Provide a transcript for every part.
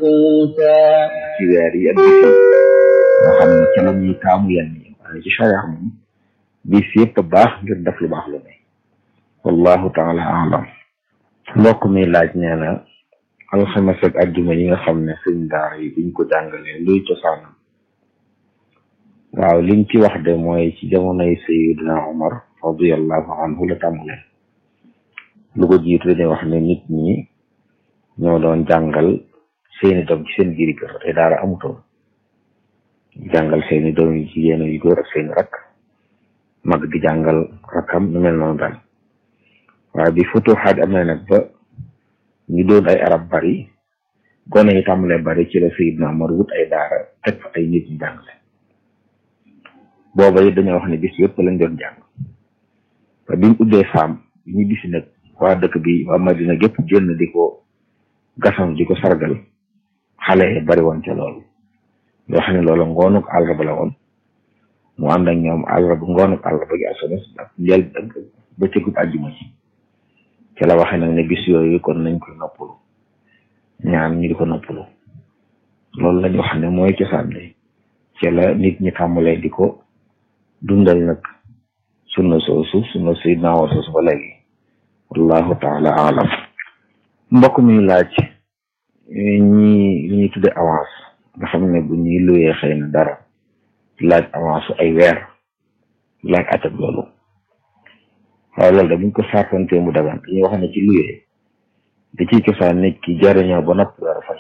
منقوتا ci weer yi ak bis yi nga xam ne ca la ñuy taamu yenn yi waaye ci charia moom bis yëpp baax ngir def lu baax lu ne wallahu taala alam mbokk mi laaj nee na alxames ak àjjuma yi nga xam ne sëñ daara yi biñ ko jàngalee luy cosaanam waaw liñ ci wax de mooy ci jamonoy sayidina Umar radiallahu anhu la tàmbalee lu ko jiitu dañuy wax ne nit ñi ñoo doon jàngal seeni doom ci seen biiri kër te daara amutoon jàngal seeni doom yi jigéen yu góor ak seeni rakk mag di jàngal rakkam nu mel noonu daal waaye bi futuxaat amee nag ba ñu doon ay arab bari gone yi tàmbalee bari ci la sayidina Umar wut ay daara teg fa ay nit ñu jàngale booba it dañoo wax ne bis yëpp lañ doon jàng ba biñ ubbee saam bi ñu gis nag waa dëkk bi waa Madina gépp génn di ko gasam di ko sargal xale yi bari woon ca loolu yoo xam ne loolu ngoonuk àllarba la woon mu ànd ak ñoom àllarba ngoonuk àllarba gi alxames ak njël ba cëgub àjjuma ci ci la waxee nag ne bis yooyu kon nañ koy noppalu ñaan ñu di ko noppalu loolu lañ wax ne mooy cosaan li ci la nit ñi tàmbalee di ko dundal nag sunna soosu sunna sayyidina wa soosu ba léegi wallahu taala alam mbokk mi laaj ñi li ñuy tudde avance nga xam ne bu ñuy luyee xëy na dara laaj avance ay weer laaj atab loolu waaw loolu da buñ ko saafantee mu dagan dañuy wax ne ci luyee da ciy cosaan nit ki jariñoo ba noppi war a fay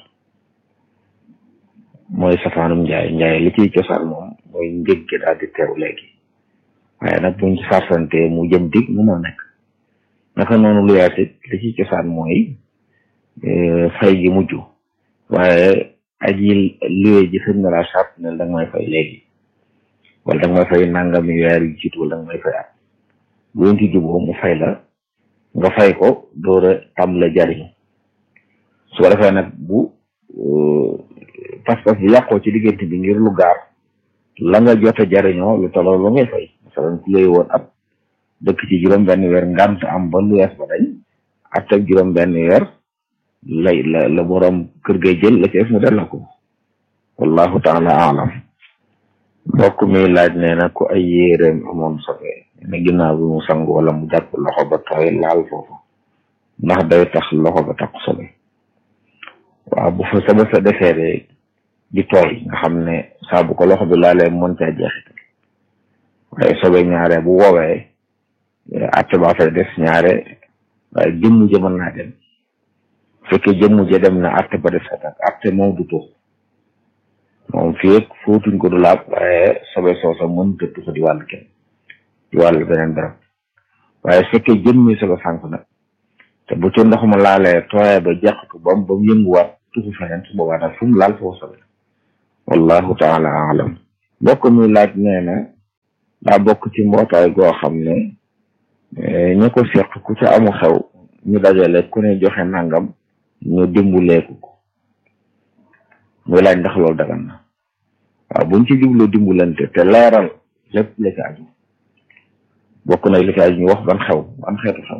mooy safaanum njaay njaay li ciy cosaan moom mooy njëg gi daal di teew léegi waaye nag buñ ci saafantee mu jëm dig mu moo nekk naka noonu luyaate li ciy cosaan mooy fay gi mujj waaye aji luye ji sëñ na laa sart ne da nga may fay léegi wala da nga may fay nangami weer yu jiitu wala da nga may fay at bu ñu ci juboo mu fay la nga fay ko door a tàmbale jariñu su ko defee nag bu pas-pas bi yàqoo ci diggante bi ngir lu gaar la nga jot a jariñoo lu tolloo lu ngay fay masalan ku lay woon ab dëkk ci juróom benn weer ngant am ba lu yees ba dañ at ak juróom benn weer lay la la borom kër gay jël la ci def mu delloo ko wallahu taala alam mbokk mi laaj nee na ku ay yéeréem amoon sobe ne ginnaaw bi mu sangu wala mu jàpp loxo ba tooy laal foofu ndax day tax loxo ba tax sobe waaw bu fa sobe sa defee de di tooy nga xam ne saa bu ko loxo bi laalee mën caa jeexital waaye sobe ñaare bu woowee atte baa fay des ñaare waaye jëmm ja mën naa dem fekkee jëmm ja dem na atte ba des ak atte moom du tuux moom fii ak fóotuñ ko du laab waaye sobe soosa mën te tuxa di wàll kenn di wàll beneen barab waaye fekkee jëmmi sobe sànk nag te bu ci ndox ma laalee tooyee ba jeq ko bam ba mu yënguwaat tuxu feneen su boobaa nag fu mu laal foofu sobe wallahu taala alam mbokk mi laaj nee na daa bokk ci mbootaay goo xam ne ñu ko seq ku ca amu xew ñu dajale ku ne joxe nangam ñu dimbuleeku ko muy laaj ndax loolu dagan na waaw buñ ci jublu dimbulante te leeral lépp la ci aju bokk na li ci aju ñu wax ban xew ban xeetu xew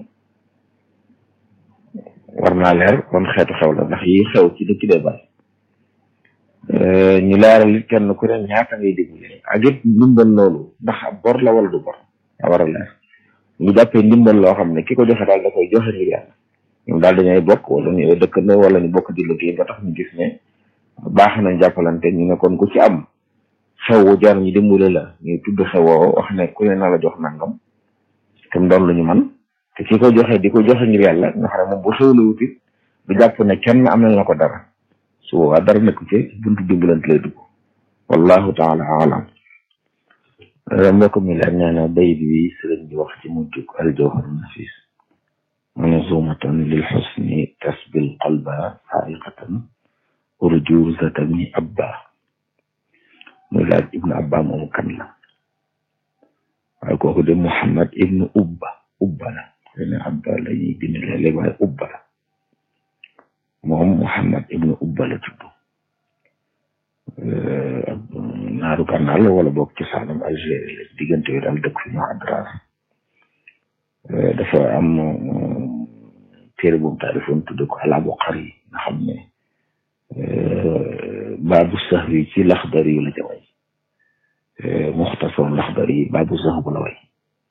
war naa leer ban xeetu xew la ndax yi xew ci dëkk dee bari ñu leeral it kenn ku ne ñaata ngay dimbale ak it ndimbal loolu ndax ab bor la wala du bor a war a leer ñu jàppee ndimbal loo xam ne ki ko joxe daal da koy joxe ngir yàlla ñoom daal dañuy bokk wala ñu dëkkandoo wala ñu bokk di liggéey ba tax ñu gis ne baax nañ jàppalante ñu ne kon ku ci am xew wu jar ñu dimbale la ñu tudd xewoo wax ne ku ne na la jox nangam te mu doon lu ñu man te ki ko joxe di ko joxe ngir yàlla nga xam ne moom bu xewlu wutit du jàpp ne kenn amal na ko dara su boobaa dara nekku ci buntu dimbalante lay dugg wallahu taala alam mbokk mi la nee na bayit bi sëriñ bi wax ci mujjug aljawhar nafis manzumatan lil xusni tasbil qalba xaaiqatan urjuzatan abba muy laaj ibnu abba moomu kan la waaye kooku de muhammad ibnu ubba ubba la xëy na abba la ñuy bind léeg-léeg waaye ubba la moom muhammad ibnu ubba la tudd naaru kànnaar la wala boog ci saanam Algérie la diggante yi daal dëkk fi ñu adras dafa am téere bu mu taalifoon tudde ko al Abqari nga xam ne baabu sax wi ci laxdar yi la ca way muxtasar laxdar yi baabu sax bu la way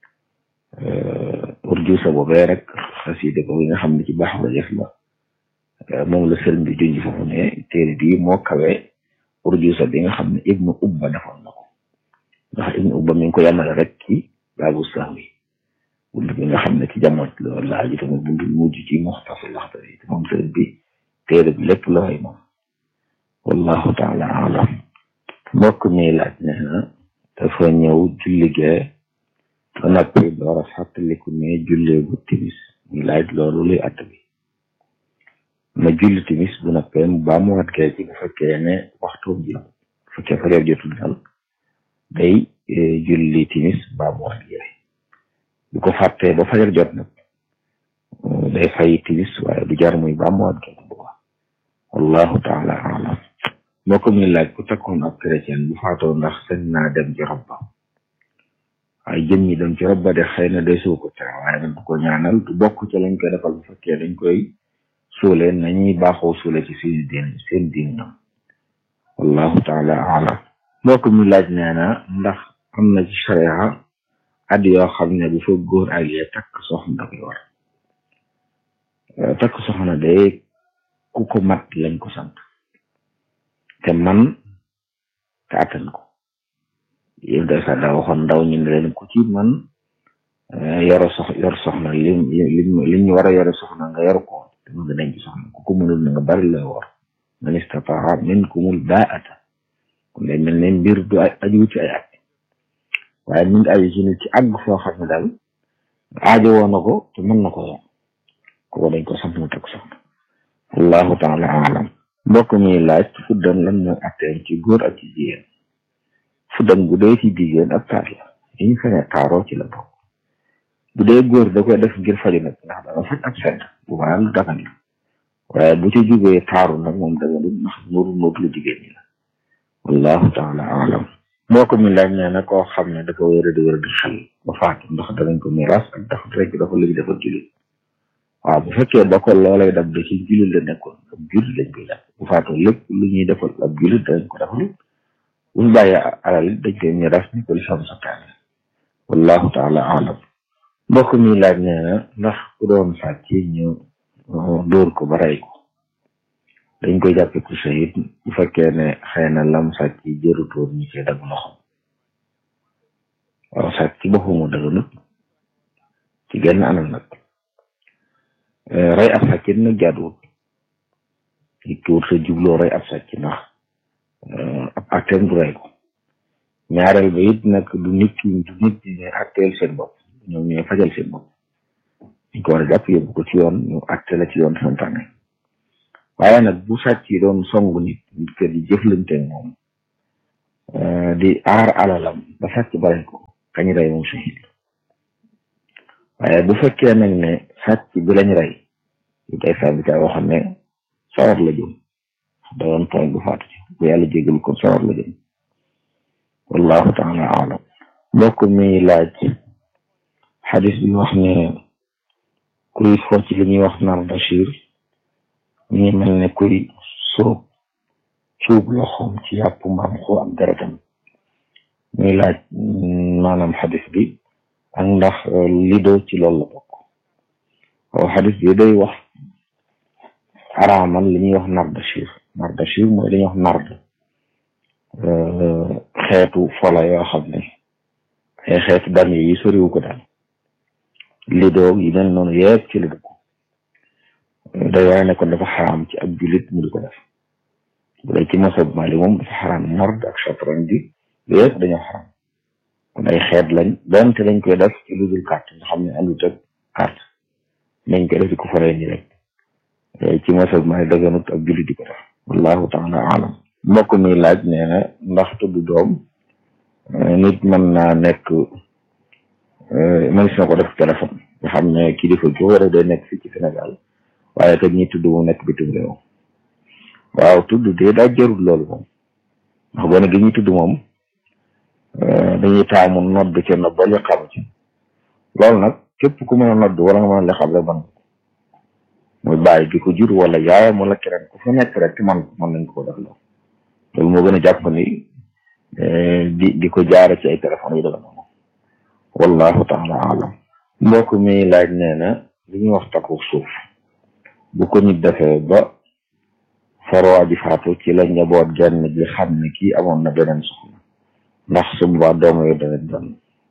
urjusa boobee rek xasida ko nga xam ne ci baax la def la moom la sëriñ bi junj foofu ne téere bii moo kawe urjusa bi nga xam ne ibnu ubba defoon na ko ndax ibnu ubba mi ngi ko yemale rek ci baabu sax wi bunt bi nga xam ne ci jamono loolu laa ji tamit bunt bi mujj ci muxtasar laxdar yi te moom sëriñ bi téere bi lépp la way moom wallahu taala alam mbokk mi laaj ne na dafa ñëw julligee ba noppi door a fàttaliku ne julleegu timis ñu laaj loolu luy att bi na julli timis bu noppee mu baa mu wat gee ci bu fekkee ne waxtu ji bu fekkee fajar jotul dal day julli timis baa mu wat gee bu ko fàttee ba fajar jot nag day fay timis waaye du jar muy baa mu wat gee bu baax wallahu taala alam moo ko muy laaj ku takkoon ab chrétien bu faatoo ndax sañ naa dem ci rob ba waaye jëm ñi dem ci rob ba de xëy na day suu ko tere waaye nag du ko ñaanal du bokk ci lañ koy defal bu fekkee dañ koy suule nañuy baaxoo suule ci seen diin seen diin ñoom wallahu taala alam moo ko muy laaj nee na ndax am na ci sharia at yoo xam ne bu fa góor ak yee takk soxna da koy war takk soxna de ku ko mat lañ ko sant te man te attan ko yéen day sax daa waxoon ndaw ñu ne leen ku ci man yoro sox yor soxna lim lim li ñu war a yore soxna nga yor ko te mu nga denc soxna ku ko mënul na nga bari la war man istataa minkumul baata kon day mel ne mbir du aju ci ay at waaye mi ngi aju ci nit ci àgg foo xam ne daal aajo woon na ko te mën na ko yor kooku dañ ko sant mu teg soxna wallahu taala alam mbokk mi laaj fuddan lan mooy atteem ci góor ak ci jigéen fuddan bu dee ci jigéen ak taar la yi ñu fene taaroo ci la bokk bu dee góor da koy def ngir faju nag ndax dana faj ak sedd bu baax lu dagan la waaye bu ci jugee taaru nag moom daganul ndax nuru nuru lu jigéen ñi la wallahu taala alam mbokk mi laaj nee na koo xam ne dafa wéra di wéra di xel ba faatu ndax danañ ko miiras ak dafa rek dafa léegi dafa jullit waaw bu fekkee ba ko loolay dab da ci jullit la nekkoon ab jullit lañ koy def bu faatoo lépp lu ñuy defal ab jullit dañ ko defal bu ñu bàyyee alal dañ koy miiras ni ko lisam santaane wallahu taala alam mbokk mi laaj nee na ndax ku doon sàcc ñu dóor ko ba rey ko dañ koy jàppe ku shahid bu fekkee ne xëy na lam sàcc jërutoon ñu koy dagg loxom waaw sàcc ci boppam daganut ci genn anam nag rey ab sàcc nag jaaduwut nit ki wut sa jubloo rey ab sàcc ndax ab atteen du rey ko ñaareel ba it nag du nit ki du nit ñi ne atteel seen bopp ñoom ñooy fajal seen bopp ñu ko war a jàpp yóbbu ko ci yoon ñu atte la ci yoon santaane waaye nag bu sàcc yi doon songu nit nit ke di jëflante moom di aar alalam ba sàcc bare ko kañ rey moom shahid waaye bu fekkee nag ne sàcc bi lañ rey yu day sabita waxoon ne sawar la jëm da doon tooñ bu faatu ci bu yàlla jégal ko sawar la jëm wallahu taala alam mbokk mi laaj xadis bi wax ne kuy fo ci li ñuy wax nar bachir mi ngi mel ne kuy sóob cuub loxoom ci yàpp mbaam xoo ak deretam muy laaj maanaam xadis bi ak ndax lido ci loolu la bokk waaw xadis bi day wax araamal li ñuy wax nardashir nardashir mooy li ñuy wax nard xeetu fola yoo xam ne ay xeetu dam yi soriwu ko daal lido yi mel noonu yëpp ci la dugg day waaye ne kon dafa xaraam ci ab jullit mu di ko def bu dee ci masab Maalik moom dafa xaraam nard ak chatran bi yëpp dañoo xaraam kon ay xeet lañ donte lañ koy def ci lu dul carte nga xam ne andut ak carte nañ koy def di ko faree ni rek ci masab Maalik daganut ab jullit di ko def wallahu taala alam mbokk mi laaj nee na ndax tudd doom nit mën naa nekk mënees na ko def téléphone nga xam ne kilifa gi war a day nekk fii ci Sénégal waaye kat ñi tudd mu nekk bitim réew waaw tudd de daa jarul loolu moom ndax gone gi ñuy tudd moom dañuy taamu nodd ca nodd ba li xam ci loolu nag képp ku mën a nodd wala nga mën a li xam rek man muy bàyyi gi ko jur wala yaayam wala keneen ku fa nekk rek man mën nañ ko def loolu moo gën a jàpp ni di di ko jaare ci ay téléphone yi dama noonu wallahu taala alam mbokk mi laaj nee na li ñuy wax takku suuf bu ko nit defee ba farwaa ji faatu ci la njaboot genn gi xam ne kii amoon na beneen soxna ndax su boobaa doom yooyu dana doon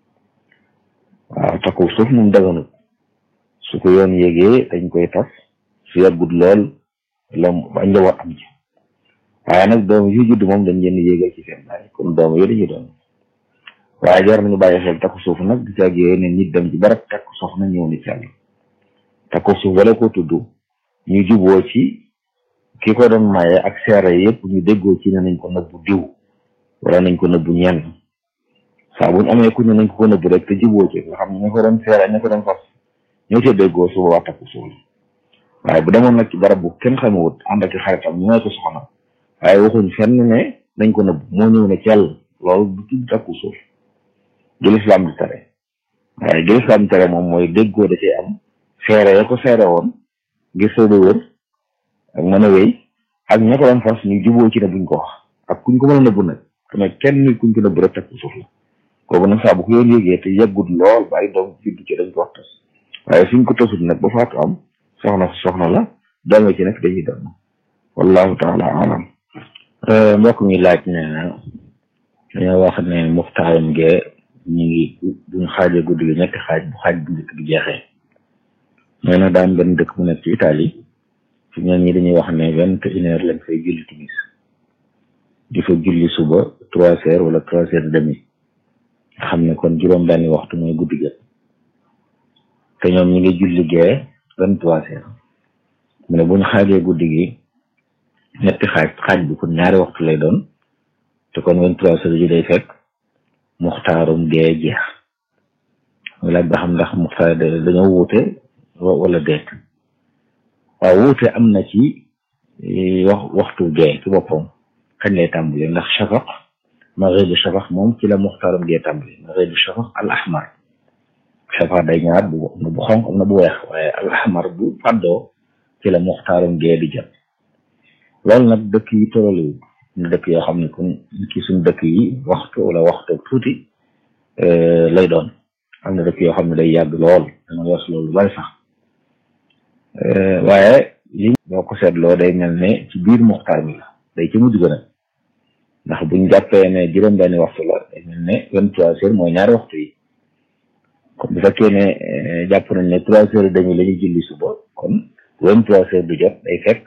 waaw takku suuf moom daganut su ko yoon yégee dañ koy tas su yàggut lool la ba njaboot am ci waaye nag doom yu judd moom dañ leen yéegal ci seen baay kon doom yooyu dañuy doon waaye jar nañu bàyyi xel takku suuf nag di caag yooyu ne nit dem ci barab takku soxna ñëw ni càll takku suuf wala ko tudd ñu juboo ci ki ko doon maye ak seere yëpp ñu déggoo ci ne nañ ko nëbbu diw wala nañ ko nëbbu ñenn saa buñ amee ku ne nañ ko ko nëbbu rek te juboo ci nga xam ne ñu ko doon seere ñu ko doon fas ñoo ca déggoo su boobaa takku suuf waaye bu demoon nag ci barab bu kenn xamewut ànd ak xaritam ñu may ko soxna waaye waxuñ fenn ne nañ ko nëbbu moo ñëw ne cell loolu du tudd takku suuf gi lislaam di tere waaye gi lislaam di tere moom mooy déggoo da cee am seere ya ko seere woon ngir soo wër ak mën a wéy ak ña ko doon fas ñu juboo ci ne buñ ko wax ak kuñ ko mën a nëbbu nag te kenn nit kuñ ko nëbbu rek takku suuf la kooku nag saa bu ko yoon yëgee te yàggut lool ba ay doom juddu ci dañ ko wax tas waaye suñ ko tasut nag ba faatu am soxna soxna la doome ci nag dañuy doon wallahu taala alam mbokk mi laaj nee na dañoo wax ne muxtaaram gee ñu ngi buñ xaajee guddi gi ñetti xaaj bu xaaj bu njëkk bi jeexee nee na daan benn dëkk bu nekk ci Italie fi ñoom ñi dañuy wax ne vingt et une heure lañ fay julli timis di fa julli suba trois heures wala trois heures demi nga xam ne kon juróom benni waxtu mooy guddi gi te ñoom ñi ngi julli gee vingt trois heures mu ne buñ xaajee guddi gi ñetti xaaj xaaj bi kon ñaari waxtu lay doon te kon vingt trois heures yi day fekk muxtaarum gee jeex mu laaj ba xam ndax muxtaar dañoo wuute wala déet waaw wuute am na ci wax waxtu gee ci boppam kañ lay tàmbali ndax shafaq maghribu shafaq moom ci la muxtaarum gee tàmbali maghribu shafaq al ahmar shafaq day ñaar bu am na bu xonq am na bu weex waaye al ahmar bu fàddoo ci la muxtaarum gee di jot loolu nag dëkk yi tëraliwul ñu dëkk yoo xam ne kon ci suñ dëkk yi waxtu wala waxtu tuuti lay doon am na dëkk yoo xam ne day yàgg lool dana wees loolu bari sax waaye li boo ko seetloo day mel ne ci biir muxtaar mi la day ci mujj gën a ndax buñ jàppee ne juróom-benni waxtu la day mel ne vingt trois heures mooy ñaari waxtu yi kon bu fekkee ne jàpp nañ ne trois heures et demi la ñuy julli suba kon vingt trois heures du jot day fekk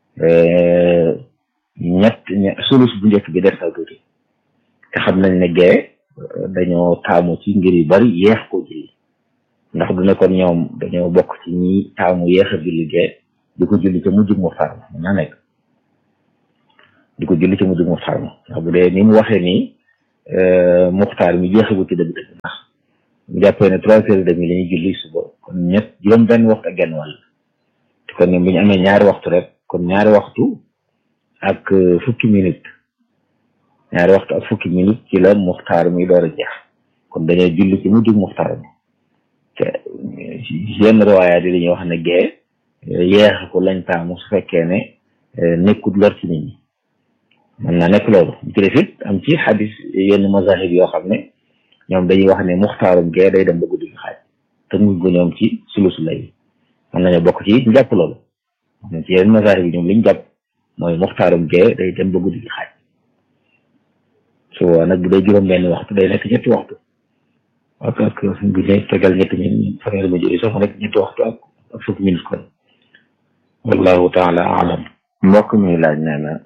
ñett sulus bu njëkk bi des na tuuti te xam nañ ne gee dañoo taamu ci ngir yu bari yeex ko julli ndax du ne kon ñoom dañoo bokk ci ñi taamu yeex a julli gee di ko julli ca mujjug muxtaar ma mën naa nekk di ko julli ca mujjug muxtaar ma ndax bu dee ni mu waxee nii muxtaar mi jeexagu ci dëgg dëgg ndax mu jàppee ne trois heures et demi la ñuy julli suba kon ñett juróom benn waxtu ak genn wàll te kon ñoom bu ñu amee ñaari waxtu rek kon ñaari waxtu ak fukki minute ñaari waxtu ak fukki minute ci la muxtaar mi door a jeex kon dañoo julli ci mujjug muxtaar mi te yenn riwaayaat yi dañuy wax ne gee yeex ko lañ taamu su fekkee ne nekkut lor ci nit ñi mën naa nekk loolu ci def it am ci xadis yenn mazahib yoo xam ne ñoom dañuy wax ne muxtaarum gee day dem ba guddi gi xaaj te muñ ko ñoom ci sulusu lay mën nañu bokk ci ñu jàpp loolu ci yenn mazahib yi ñoom liñ jàpp mooy muxtaarum gee day dem ba guddi gi xaaj su boobaa nag bu dee juróom benn waxtu day nekk ñetti waxtu ak ak bu ne tegal ñetti ñun fanweeri ma jëri sax mu nekk ñetti waxtu ak ak fukki minute kon wallahu taala alam mbokk mi laaj nee na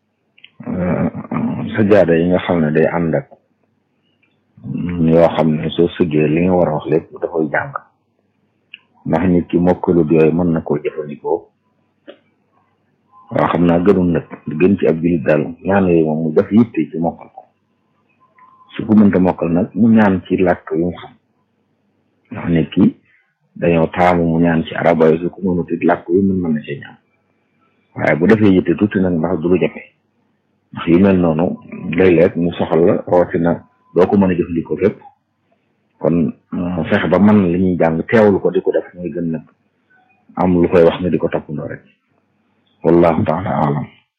sajaada yi nga xam ne day ànd ak yoo xam ne soo sëggee li nga war a wax lépp dafay jàng ndax nit ki mokkalut yooyu mën na koo jëfandikoo waaw xam naa gënul nag gën ci ab jullit daal ñaan yooyu moom mu def yitte ci mokkal ko su ko mënta mokkal nag mu ñaan ci làkk yu mu xam ndax nit ki dañoo taamu mu ñaan ci araba yi su ko mënut it làkk yu mën mën na ci ñaan waaye bu defee yitte tuuti nag ndax du lu jafe ndax yu mel noonu léeg-léeg mu soxal la rawatina doo ko mën a jëfandikoo fépp kon fexe ba man li ñuy jàng teewlu ko di ko def mooy gën nag am lu koy wax ne di ko toppandoo rek wallahu taala alam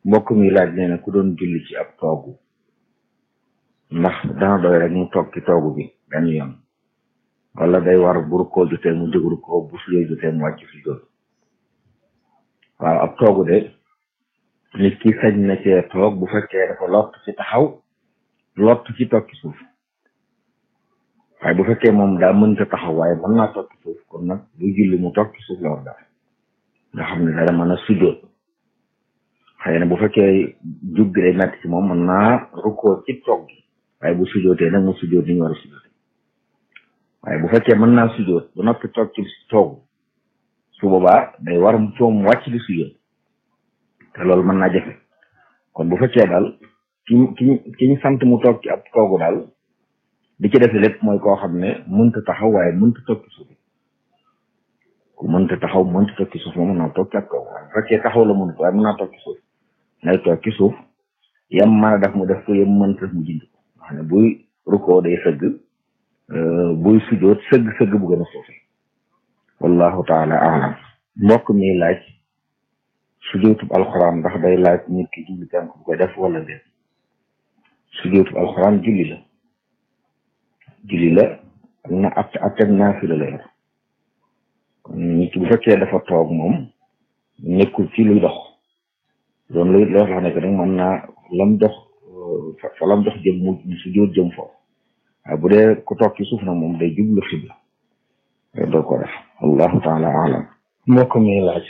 mbokk mi laaj nee na ku doon julli ci ab toogu ndax dana doy rek mu toog ci toogu bi benn yoon wala day war bu rukkoo jotee mu jóg rukkoo bu sujjóot jotee mu wàcc sujjóot waaw ab toogu de nit ki sañ na cee toog bu fekkee dafa lott ci taxaw lott ci toog ci suuf waaye bu fekkee moom daa mënta taxaw waaye mën naa toog ci suuf kon nag bu julli mu toog ci suuf la war def nga xam ne dara mën a sujjóot xëy na bu fekkee jug gi day metti ci moom mën naa rukkoo ci toog gi waaye bu sujjóotee nag mu sujjóot ni ñu war a sujjóot waaye bu fekkee mën naa sujjóot ba noppi toog ci toogu su boobaa day war mu coom wàcc di sujjóot te loolu mën naa jafe kon bu fekkee daal ki ki ki ñu sant mu toog ci ab toogu daal di ci defe lépp mooy koo xam ne mënta taxaw waaye mënta toog ci suuf ku mënta taxaw mënta toog ci suuf moom mën naa toog ci ab toogu waaye bu fekkee taxaw la mënut waaye mën naa toog ci suuf nay toog ci suuf yam mën a def mu def ko yam mënta mu jind ko nga xam ne buy rukkoo day sëgg buy sujjóot sëgg sëgg bu gën a suufi wallahu taala alam mbokk mi laaj sujjóotub alxuraan ndax day laaj nit ki julli tànk bu koy def wala déet sujjóotub alxuraan julli la julli la ak na at ateg naafila la yor kon nit ki bu fekkee dafa toog moom nekkul ci luy dox doon luy loo xam ne que nag mën naa lam dox fa lam dox jëm mu sujjóot jëm foofu waaye bu dee ku toog ci suuf nag moom day jublu xibla doo ko def wallahu taala alam mbokk mi laaj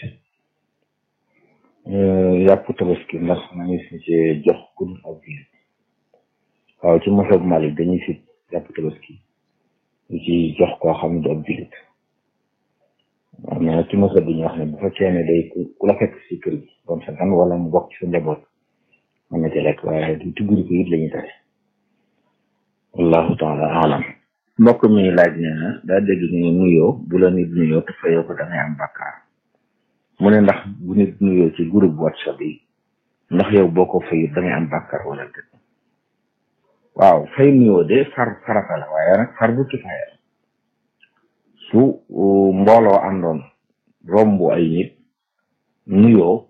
yàpp tabaski ndax nañu si ci jox ku dul ab jullit waaw ci masab Malik dañuy si yàpp tabaski ñu ci jox koo xam ne du ab jullit am na ci masab bi ñu wax ne bu fekkee ne day ku la fekk si kër gi doon sa gan wala mu bokk ci sa njaboot mën na ci lekk waaye du tugguri ko it la ñuy tere wallahu taala alam mbokk mi laaj nee na daa dégg ñu nuyoo bu la nit nuyoo te fayoo ko da ngay am bàkkaar mu ne ndax bu nit nuyoo ci groupe whatsapp yi ndax yow boo ko fayut da ngay am bàkkaar wala déet waaw fay nuyoo de far farata la waaye nag far bu kifaaya su mbooloo àndoon romb ay nit nuyoo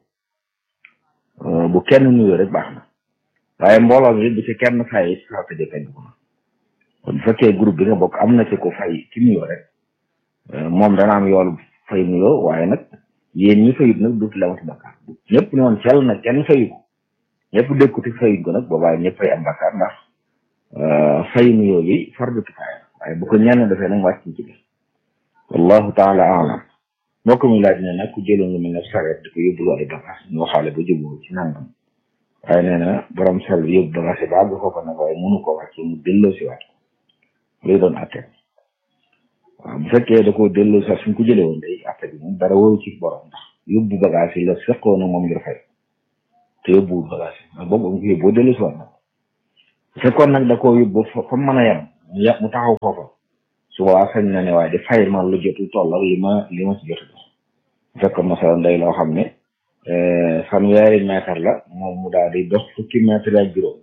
bu kenn nuyoo rek baax na waaye mbooloo mi bu ci kenn fay si farata jëkkañ bu na kon bu fekkee groupe bi nga bokk am na ci ko fay ci nuyoo rek moom dana am yoolu fay nuyoo waaye nag yéen ñi fayut nag duuti lamati bakkaar ñëpp ne woon cel nag kenn fayu ko ñëpp dëkkuti fayut ko nag boobaa ñëpp fay am bakkaar ndax fay nuyoo yi fardu kifaaya waaye bu ko ñenn defee nag wàcc ci def wallahu taala alam moo ko mu laaj ne nag ku jëloon lu mel ne sareet di ko yóbbulu ay bagaas ñu waxaale ba juboo ci nangam waaye nee na borom sal bi yóbbu bagaas yi ba àgg foofa nag waaye mënu ko wàcce mu delloo si waat luy doon atte waaw bu fekkee da koo delloo sax suñ ko jëlee woon day atte bi moom dara waru ci borom ndax yóbbu bagage yi la seqoo na moom ngir fay te yóbbuwul bagage yi ndax boobu am ko yóbboo delloo si waat na bu fekkoon nag da koo yóbbu fa mën a yem mu yàq mu taxaw foofa su boobaa sañ na ne waaye di fay ma lu jotul toll ak li ma li ma si jot dox bu fekkoon masalan day loo xam ne fanweeri mètre la moom mu daal di dox fukki mètre ak juróom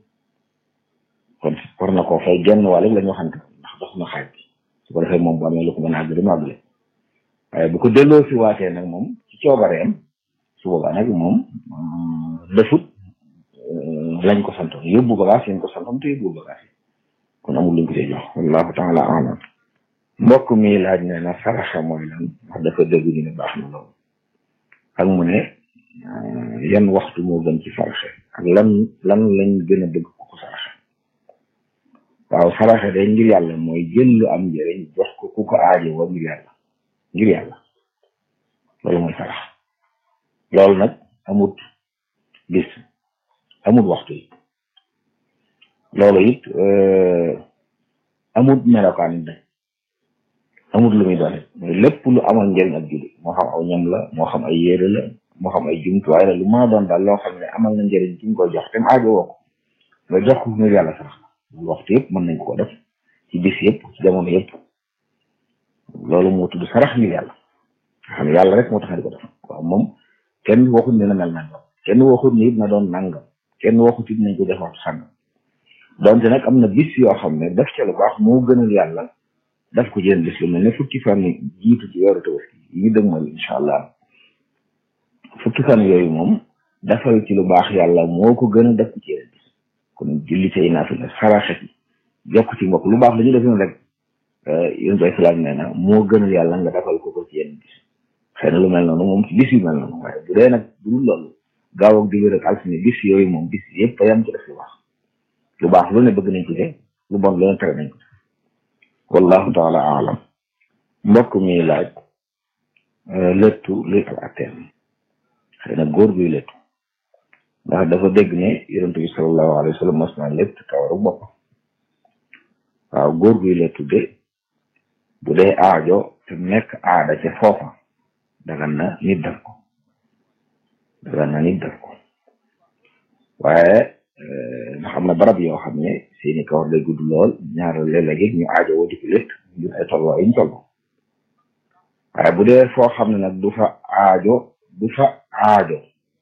kon war na koo fay genn wàll la ñu waxante ndax dox na xaaj bi su ko defee moom bu amee lu ko mën a àgg mu àggale waaye bu ko delloo si waatee nag moom ci coobareem su boobaa nag moom defut lañ ko santoon yóbbu bagage yañ ko santoon te yóbbu bagage yi kon amul luñ ko see jox wallahu taala alam mbokk mi laaj ne na saraxa mooy lan wax dafa dégg ñu ne baax na loolu ak mu ne yan waxtu moo gën ci saraxe ak lan lan lañ gën a bëgg ko ko saraxe waaw saraxe de ngir yàlla mooy jël lu am njëriñ jox ko ku ko aajo wa ngir yàlla ngir yàlla loolu mooy sarax loolu nag amut bis amut waxtu yi loolu it amut melokaan it amut lu muy doone mooy lépp lu amal njëriñ ak julli moo xam aw ñam la moo xam ay yére la moo xam ay jumtuwaay la lu mën a doon daal loo xam ne amal na njëriñ ci nga koy jox te mu aajo woo ko nga jox ko ngir yàlla sarax la waxtu yëpp mën nañ ko def ci bis yëpp ci jamono yëpp loolu moo tudd sarax ngir yàlla nga xam ne yàlla rek moo tax di ko def waaw moom kenn waxut ne na mel nangam kenn waxut ne it na doon nangam kenn waxut it nañ ko def waxtu sàngam donte nag am na bis yoo xam ne def ca lu baax moo gënal yàlla daf ko jënd bis lu mel ne fukki fan jiitu ci weeru tabaski yi ñu dëgmal incha allah fukki fan yooyu moom defal ci lu baax yàlla moo ko gën a def ci yeneen bis kon julli say naafila saraxe ci jokk ci mbokk lu baax la ñu def noonu rek yéen bay salaam nee na moo gënal yàlla nga defal ko ko ci yeneen bis xëy na lu mel noonu moom ci bis yu mel noonu waaye bu dee nag bu dul loolu gaaw ak dibéer ak altine bis yooyu moom bis yëpp a yam ci def lu baax lu baax lu ne bëgg nañ ci de lu bon lu ne tere nañ ko wallahu taala alam mbokk mi laaj léttu luy ak atteem xëy na góor guy léttu ndax dafa dégg ne yonent bi sallallahu alayhi wa sallam mos naa létt kawaru bopp waaw góor guy léttu de bu dee aajo te nekk aada ca foofa dagan na nit def ko dagan na nit def ko waaye ndax am na barab yoo xam ne seeni kawar day gudd lool ñaar léeg-léegi ñu aajo woo di ko létt ngir ay tolloo ay ñu tolloo waaye bu dee foo xam ne nag du fa aajo du fa aajo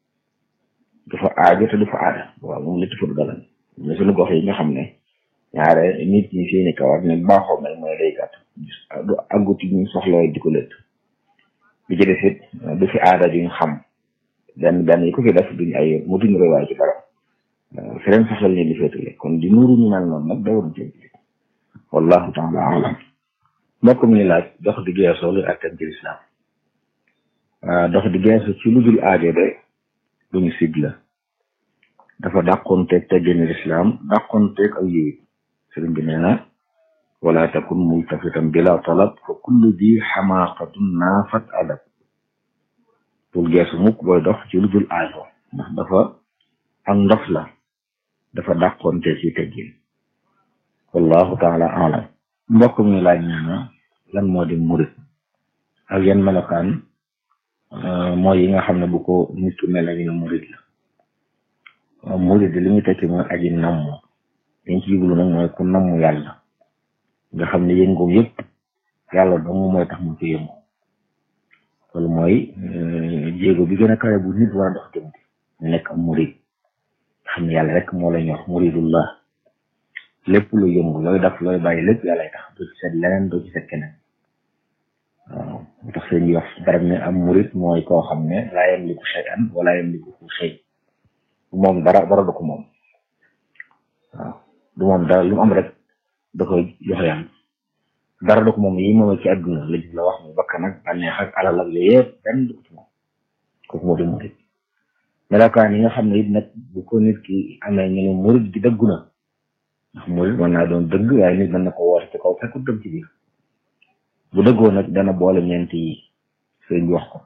du fa aajo te du fa aada waaw moom létt fa du dagan mais suñu gox yi nga xam ne ñaare nit ñi seeni kawar ne baaxoo mel mooy day gàtt du àggut ñu soxla di ko létt bi ci des it du fi aada duñ xam benn benn yi ko fi def duñ ay mutuñ rewaay ci dara feneen saxal leen di féetale kon di nuuru ñu mel noonu nag dawaruñ ci jullit wallahu taala alam mbokk mi laaj dox di geesoo lu attan ci lislaam dox di geesu ci lu dul aajo de lu ñu sig la dafa dàqoonteeg teggini lislaam dàqoonteeg ak yiwit sëriñ bi nee na wala takun multafitan bila talab fa kullu di xamaaqatun naafat adab bul geesu mukk booy dox ci lu dul aajo ndax dafa ak ndof la dafa dàqoonte ci teggin wallahu taala alam mbokk mi laaj nee na lan moo di murit ak yan melokaan mooy yi nga xam ne bu ko nit ku mel ñu ne murit la murit li muy tekki mooy aji namm liñ ci jublu nag mooy ku namm yàlla nga xam ne yëngoom yëpp yàlla dong mooy tax mu ci yëngu loolu mooy jéego bi gën a kawe bu nit war a dox jëm ñu nekk am murit xam ne yàlla rek moo la ñor muridullah lépp lu yëngu looy daf looy bàyyi lépp yàllay tax doo ci seet leneen doo ci seet keneen waaw mu tax seen yox barab ne am murid mooy koo xam ne laa yamliku shay'an wala yamliku shay moom dara dara du ko moom waaw du moom dara lu mu am rek da koy jox yàlla dara du ko moom yi moom ci àdduna la la wax mu bakkan ak bànneex ak alal ak yooyu yëpp benn du ko ci moom kooku moo di murid melokaan yi nga xam ne it nag bu ko nit ki amee ñu ne murid gi dëggu na ndax murid mën naa doon dëgg waaye nit mën na ko woote ci kaw fekkut dëgg ci biir bu dëggoo nag dana boole ñeent yi sëriñ bi wax ko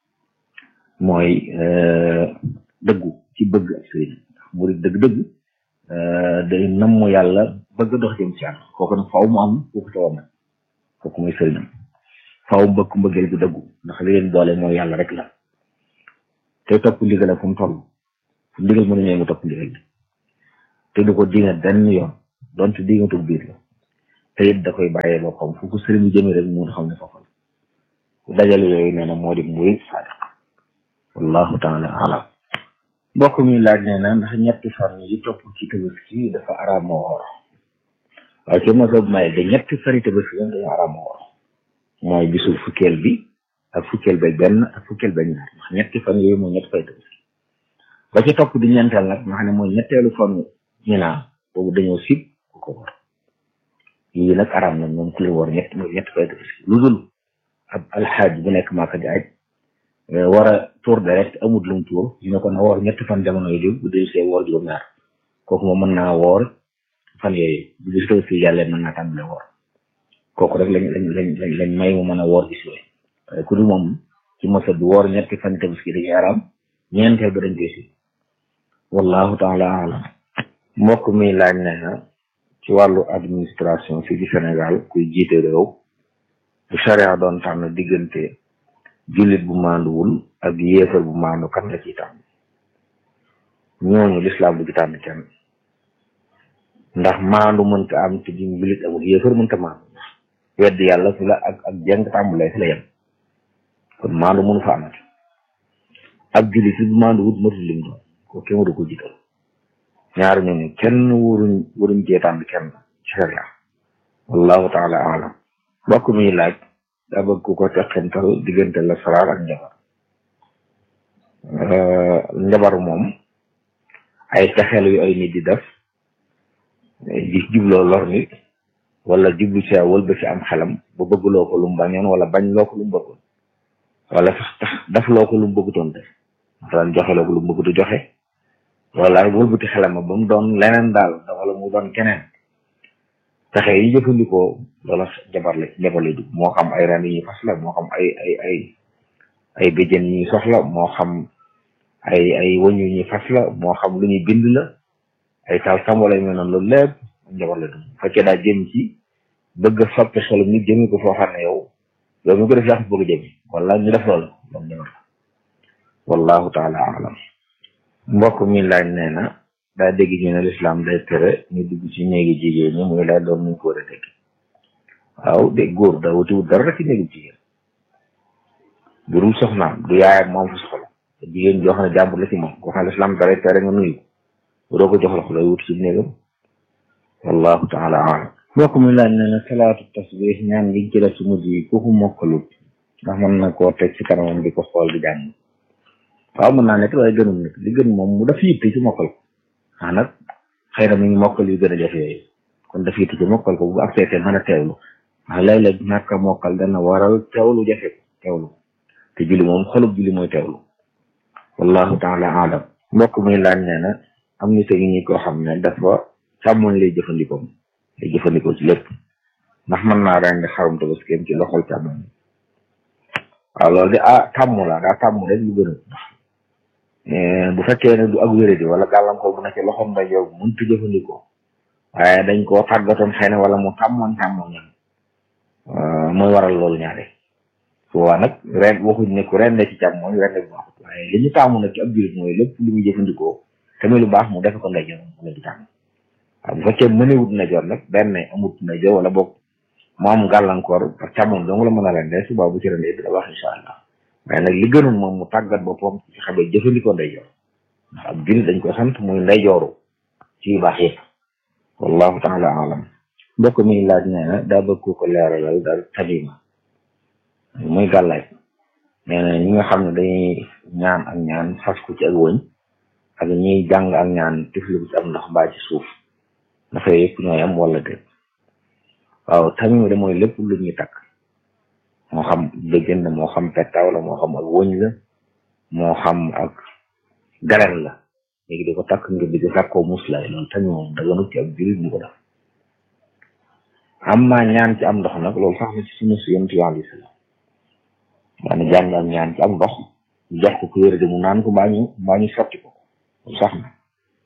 mooy dëggu ci bëgg ak sëriñ ndax murid dëgg-dëgg day namm yàlla bëgg dox jëm ci yàlla kooku nag faaw mu am kooku tawoon nag kooku mooy sëriñam faaw mu bëgg mbëggeel gu dëggu ndax li leen boole mooy yàlla rek la te topp ndigal fu mu toll fu ndigal mën a ñëw nga topp ndigal te du ko dinga benn yoon donte dingatul biir la te it da koy bàyyee boppam fu ko sëriñ jëmee rek mun xam ne foofu la dajale yooyu nee na moo di murid sadiq wallahu taala alam mbokk mi laaj nee na ndax ñetti fan yi topp ci tabaski dafa araama woor waaye ci mosoo may de ñetti fari tabaski yoon dañu araama woor mooy bisu fukkeel bi ak fukkeel ba benn ak fukkeel ba ñaar ndax ñetti fan yooyu mooy ñetti fay tabaski ba ci topp di ñeenteel nag nga xam ne mooy ñetteelu fan ñinaa boobu dañoo sib ku ko war yii nag araam na moom ku leen war ñett mooy ñetti fay tabaski lu dul ab alxaaj bu nekk maaka di aj war a tuur deret amut lum tuur ñu ne ko na woor ñetti fan jamono yi bu dee see woor juróom-ñaar kooku moom mën naa woor fan yooyu bu gis tabaski yàlla mën naa tàmbale woor kooku rek lañ lañ lañ lañ may mu mën a woor gis yooyu waaye ku dul moom ci mosa du woor ñetti fan tabaski dañuy araam ñeenteel ba dañ koy si wallahu taala alam mbokk mi laaj ne na ci wàllu administration fii ci Sénégal kuy jiite réew bu charia doon tànn diggante jullit bu maanduwul ak yéefar bu maandu kan la ciy tànn ñooñu lislaam bu ci tànn kenn ndax maandu mënta am te duñ jullit amul yéefar mënta maandu wedd yàlla fi la ak ak jeng tàmbulee fi la yem kon maandu mënu fa amati ak jullit si bu maanduwut matul lim doon ko kenn waru ko jiital ñaar ñooñu kenn waruñ waruñ cee tànn kenn ci sharia wallahu taala alam mbokk mi laaj daa bëgg ku ko teqental diggante la salaat ak njabar njabar moom ay pexeel yu ay nit di def di jubloo lor nit wala jublu ci wël ba ci am xelam ba bëggloo ko lu mu bañoon wala bañ loo ko lu mu bëggoon wala sax tax def loo ko lu mu bëggutoon def daan joxe loo ko lu mu bëggutu joxe wala wëlbati xelam ba mu doon leneen daal wala mu doon keneen pexe yi jëfandikoo loola jabar la jabar la dugg moo xam ay ren yi ñuy fas la moo xam ay ay ay ay béjjën yi ñuy soxla moo xam ay ay wëñ yu ñuy fas la moo xam lu ñuy bind la ay taal tam wala yu mel noonu loolu lépp jabar la dugg bu fekkee daa jëm ci bëgg a soppi xelu nit jëmi ko foo xam ne yow yow mi ko def yaa ko bëgg a jëmi wala ñu def loolu moom jabar la wallahu taala alam mbokk mi laaj nee na daa dégg ñu ne lislaam day tere ñu dugg ci néegi jigéen ñi muy laaj doon nuñ ko war a dégg waaw de góor da wutiwut dara rek ci néegu jigéen bu dul soxnaam du yaayam moom fa soxla te jigéen joo xam ne jàmbur la ci moom koo xam ne lislaam dalay tere nga nuyu bu doo ko jox la ko lay wut ci néegam wallahu taala alam mbokk mi laaj nee na salaatu tasbih ñaan gi ci def ci mujj yi ku ko mokkalut ndax mën na koo teg ci kanamam di ko xool di jàng waaw mën naa nekk waaye gënul nekk li gën moom mu daf yitte ci mokkal ko ah nag xëy na mi ngi mokkal yu gën a jafe yooyu kon daf yitte ci mokkal ko bu ak seetee mën a teewlu ndax léeg-léeg ñàkk a mokkal dana waral teewlu jafe ko teewlu te julli moom xolub julli mooy teewlu wallahu taala alam mbokk muy laaj nee na am ni tegi ñi koo xam ne dafa càmmoñ lay jëfandikoo lay jëfandikoo ci lépp ndax mën naa rendi xarum tabaskeem ci loxol càmmoñ waaw loolu de ah tàmm la daa tàmm rek lu gën a bu fekkee ne du ak wéradi wala gàllankoor bu nekkee loxoom day yow mënut a jëfandikoo waaye dañ koo tàggatoon xëy na wala mu tàmmoon tàmmoon ñam mooy waral loolu ñaare su boobaa nag ren waxuñ ne ku rende ci càmmooñ rende bu baaxut waaye li ñu tàmm nag ci ab jullit mooy lépp lu muy jëfandikoo te muy lu baax mu defe ko ndeyjoor mu la di tàmm waaw bu fekkee mënewut ndeyjoor nag benn amut ndeyjoor wala boog mu am gàllankoor parce que càmmoñ dong la mën a rende suba bu ci rendee dina baax incha allah waaye nag li gënoon moom mu tàggat boppam ci xamee jëfandikoo ndeyjoor ndax ab jullit dañ ko sant muy ndeyjooru ci yu baax yëpp wallahu taala alam mbokk mi laaj nee na daa bëgg ko leeralal daal tamima muy gàllaay nee na ñi nga xam ne dañuy ñaan ak ñaan fas ko ci ak wëñ ak ñiy jàng ak ñaan tifli ko ci am ndox mbaa ci suuf dafa yëpp ñooy am wala déet waaw tamima de mooy lépp lu ñuy takk moo xam dëggën la moo xam pettaaw la moo xam ak wëñ la moo xam ak garen la léegi di ko takk ngir di ko takkoo muslaay loolu tamit moom daganut ci ab jullit bu ko def am maa ñaan ci am ndox nag loolu sax na ci suñu si yonent bi alayhi salaam maanaam jàng ak ñaan ci am ndox ñu jox ko ku wér de mu naan ko mbaa ñu mbaa ñu sotti ko loolu sax na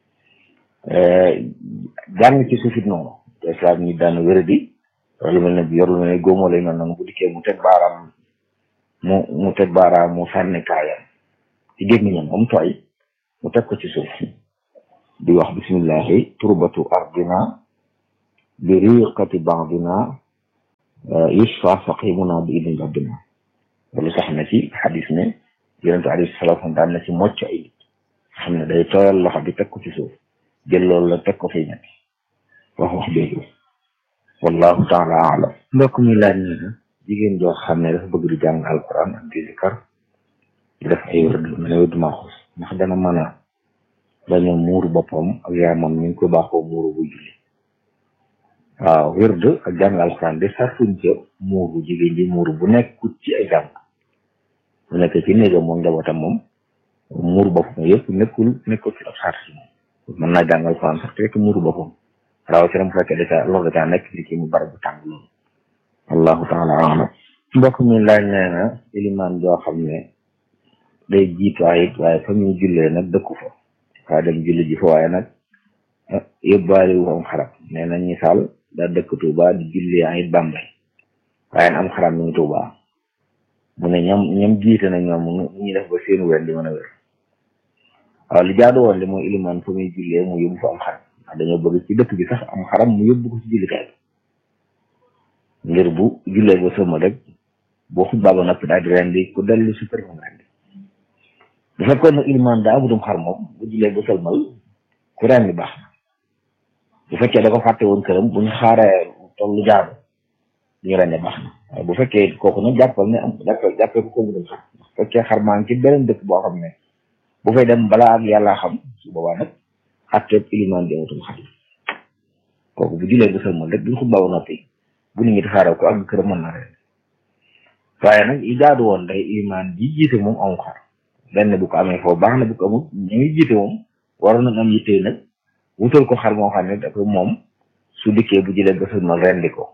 jàng ci suufit noonu islam ñi daan wér di lu mel ne bi yor lu mel ne góomoo lay mel noonu bu dikkee mu teg baaraam mu mu teg baaraam mu sànni kaayam ci gémmiñam am tooy mu teg ko ci suuf di wax bismillahi turbatu ardina bi riqati baadina yushfa saqimuna bi idni rabbina loolu sax na ci xadis ne yonente alayhi salaam daan na ci mocc ay nit xam ne day tooyal loxo bi teg ko ci suuf jël loolu la teg ko fi ñetti wax wax déglu wallahu taala alam mbokk mi laaj ne na jigéen joo xam ne dafa bëgg di jàng alquran ak di zikar di def ay wërd mel ne wërd maaxus ndax dana mën a bañ a muuru boppam ak yaamam ñu ngi ko baaxoo muuru bu julli waaw wërd ak jàng alquran de sartuñ ca muuru jigéen ji muuru bu nekkut ci ay jàng bu nekk ci néegam moom njabootam moom muuru boppam yëpp nekkul nekkul ci ab sart si moom mën naa jàng alquran sax te fekk muuru boppam rawatina mu fekkee dafa loolu dafa nekk ci kii mu barab bu tàng loolu allahu taala alam mbokk mi laaj nee na ilimaan joo xam ne day jiitu ayit waaye fa muy jullee nag dëkku fa waa dem julli ji fa waaye nag yóbbaale wu am xaram nee na misaal daa dëkk Tuuba di julli ayit Bambey waaye am xaram mi ngi Tuuba mu ne ñoom ñoom jiite na ñoom nu ñuy def ba seen wér di mën a wér waaw li jaadu woon li mooy ilimaan fa muy jullee mu yóbbu fa am xaram ndax dañoo bëgg ci dëkk bi sax am xaram mu yóbbu ko ci jullikaay bi ngir bu jullee ba sëma rek boo xutbaa ba noppi daal di rendi ku dellu si kër moom rendi bu fekkoon nag ilimaan daa amutum xar moom bu jullee ba sëlmal ku rendi baax na bu fekkee da ko fàtte woon këram bu ñu xaaree tollu jaadu ñu rendi baax na waaye bu fekkee kooku nag jàppal ne am jàppal jàppee ko ko mu dem xar bu fekkee xar maa ngi ci beneen dëkk boo xam ne bu fay dem balaa ak yàllaa xam su boobaa nag atteeb ilimaan bi amatul xarit kooku bu julee ba sëlmal rek buñ xutbaa ba noppi bu nit ñi tasaaroo ko ak kër mën na ren waaye nag li jaadu woon day ilimaan ji jiite moom amul xar benn bu ko amee foofu baax na bu ko amul ñu ngi jiite moom waroon nañ am yitte nag wutal ko xar moo xam ne dafa moom su dikkee bu jëlee ba sëlmal rendi ko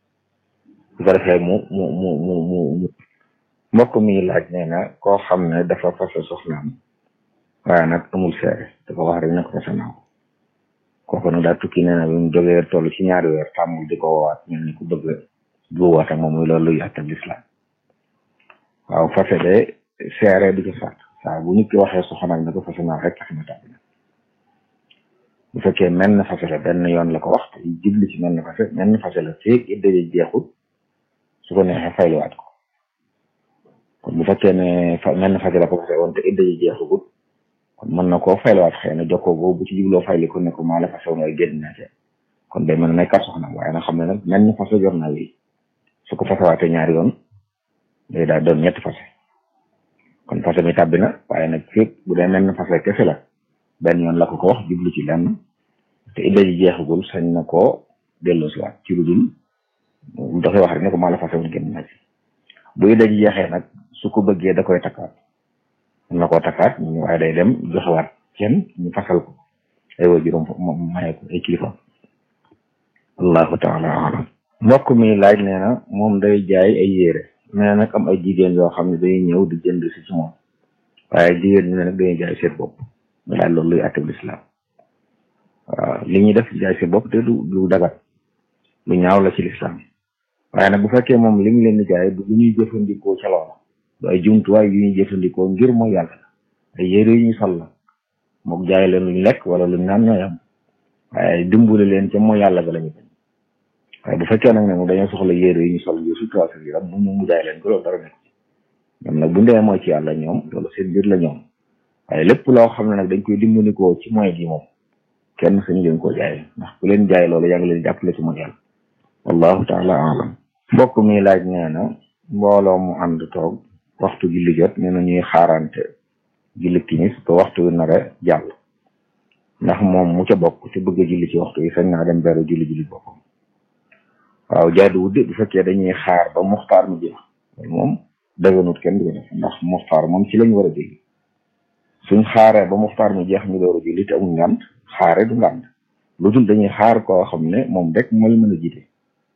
su ko defee mu mu mu mu mu mbokk mi laaj nee na koo xam ne dafa fase soxnaam waaye nag amul seere dafa wax rek ne ko fase naa ko kooku nag daa tukki nee na bi mu jógee toll ci ñaari weer tàmmul di ko woowaat mel ni ku bëgg juwaat ak moom muy loolu luy àttab lislaam waaw fase de seere di ko sàtt saa bu nit ki waxee soxnaam ne ko fase naa rek tax na tàbbi na bu fekkee mel na fase la benn yoon la ko wax te jubli ci mel na fase mel na fase la feeg idda ji jeexul su ko neexee fayliwaat ko kon bu fekkee ne fa mel na fase la ko fase woon te idda ji jeexagut kon mën na koo fayliwaat xëy na jokkoo boobu bu ci jubloo fayli ko ne ko maa la fase woon waaye génn na te kon day mën a nekkat soxnaam waaye nag xam ne nag mel na fase jor naa wi su ko fasewaatee ñaari yoon day daal doon ñetti fase kon fase mi tàbbi na waaye nag fépp bu dee mel na fase kese la benn yoon la ko ko wax jublu ci lenn te idda ji jeexagul sañ na koo delloosiwaat ci lu dul dafay wax rek ne ko maa la fase woon génn na ci bu idda ji jeexee nag su ko bëggee da koy takkaat mën na koo takkaat ñu waaye day dem joxewaat kenn ñu fasal ko ay wa juróom maye ko ay kilifa allahu taala alam mbokk mi laaj nee na moom day jaay ay yére mais nag am ay jigéen yoo xam ne day ñëw di jënd si ci moom waaye jigéen ñi ne nag dañuy jaay seen bopp nga laaj loolu luy atteb lislaam waaw li ñuy def jaay seen bopp te du du dagat lu ñaaw la ci lislaam waaye nag bu fekkee moom li mu leen di jaay du lu ñuy jëfandikoo ca loola du ay jumtuwaay yu ñuy jëfandikoo ngir mooy yàlla la ay yére yu ñuy sol la mook jaay leen luñ lekk wala luñ naan ñooy am waaye dimbali leen ca mooy yàlla ga la ñu bañ waaye bu fekkee nag ne moom dañoo soxla yére yi ñu sol ngir sutura seen yaram mu ñu mu jaay leen ko loolu dara nekk ñoom nag bu ndee mooy ci yàlla ñoom loolu seen biir la ñoom waaye lépp loo xam ne nag dañ koy dimbandikoo ci moyen gi moom kenn sañu leen koo jaay ndax ku leen jaay loolu yaa ngi leen jàppale ci mooy yàlla wallahu taala alam mbokk mi laaj nee na mbooloo mu ànd toog waxtu julli jot nee na ñuy xaarante julli timis ba waxtu wi nar a jàll ndax moom mu ca bokk te bëgg a julli ci waxtu yi sañ naa dem beru julli julli boppam waaw jaadu wudde bu fekkee dañuy xaar ba muxtaar mi jeex moom dëgganut kenn du ko def ndax muxtaar moom ci lañ war a julli suñ xaaree ba muxtaar mi jeex ñu door a julli te amul ngànt xaare du ngànt lu dul dañuy xaar koo xam ne moom rek mooy mën a jiite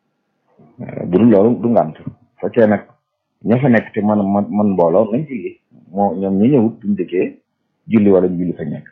bu dul loolu du ngànt fekkee nag ña fa nekk te man man man mbooloo nañ julli moo ñoom ñu ñëwut duñ dëkkee julli wala ñu julli fa nekk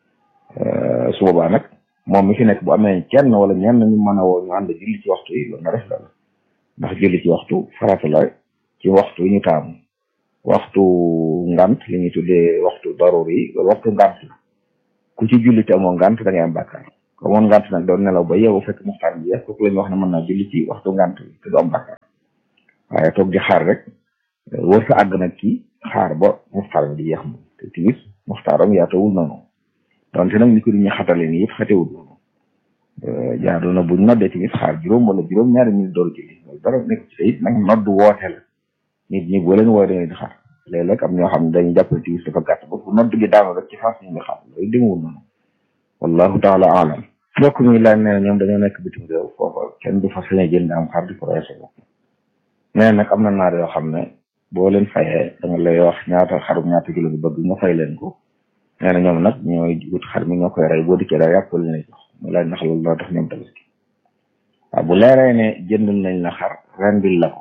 su boobaa nag moom mi fi nekk bu amee kenn wala ñenn ñu mën a woo ñu ànd julli ci waxtu yi loolu na def loolu ndax julli ci waxtu farata la ci waxtu yi ñu taamu waxtu ngant li ñuy tuddee waxtu darur yi loolu waxtu ngant la ku ci julli te amoo ngant da ngay am bàkkaar ko amoon ngant nag doon nelaw ba yeewu fekk muxtaar bi jeex kooku la ñu wax ne mën naa julli ci waxtu ngant bi te du am bàkkaar waaye toog di xaar rek wër sa àgg nag kii xaar ba muxtaar bi di jeex moom te timis muxtaaram yaatawul noonu donte nag ni ko ñu xatale nii yëpp xatewul noonu jaadu na buñ noddee timis xaar juróom wala juróom ñaari minute door julli loolu dara nekk ci it nag nodd woote la nit ñi boo leen woo dañuy di xaar léeg-léeg am ñoo xam ne dañuy jàppale timis dafa gàtt ba bu nodd gi daanu rek ci faas ñu ngi xaar loolu demewul noonu wallahu taala alam mbokk mi laaj nee na ñoom dañoo nekk bitim réew foofa kenn du fa sañ a jënd am xar di ko reese bopp nee nag am na naar yoo xam ne boo leen fayee da nga lay wax ñaata xarum ñaata kilo bi bëgg nga fay leen ko nee na ñoom nag ñooy wut xar mi ñoo koy rey boo dikkee daal yàpp la lay jox mu laaj ndax loolu daa tax ñoom tabaski waaw bu leeree ne jëndal nañ la xar rendil la ko